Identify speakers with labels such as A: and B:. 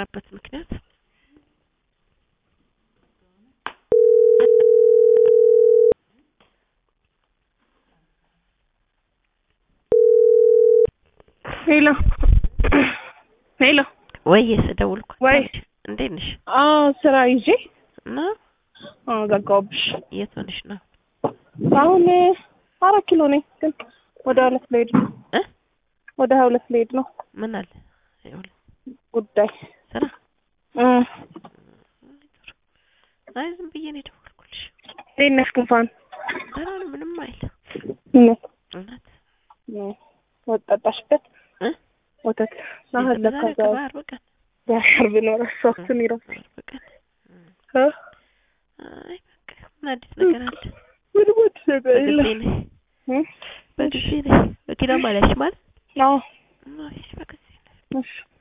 A: የጠራበት ምክንያት
B: ሄሎ ሄሎ
A: ወይ ስደውልኩ
B: ወይ
A: እንዴት ነሽ?
B: አዎ ስራ ይዤ
A: እና
B: አዎ ዘጋሁብሽ።
A: የት ሆነሽ ነው?
B: አሁን አራት ኪሎ ነኝ፣ ግን ወደ ሁለት ልሄድ ነው።
A: እ
B: ወደ ሀያ ሁለት ልሄድ ነው።
A: ምን አለ ይኸውልህ
B: ጉዳይ
A: ስራ
B: እ
A: አይ ዝም ብዬ ነው የደወልኩልሽ።
B: እንዴት ነሽ ጉንፋን?
A: ደህና ነው፣ ምንም አይል
B: እውነት
A: እውነት
B: ወጥ ጠጣሽበት?
A: እ
B: ወተት
A: ዛሬ
B: ናህለካ
A: ከበዓል በቀን
B: ያርብ ነው ረሳሁትን ይረው
A: በዓል በቀን
B: እ
A: አይ በቃ ምን አዲስ ነገር አለ?
B: ምንም አዲስ ነገር
A: በጊዜ
B: የለም።
A: ነኝ
B: እ
A: በጊዜ ነኝ። መኪና ማለሽ ማለት
B: አዎ
A: አይ በጊዜ ነኝ።
B: እሺ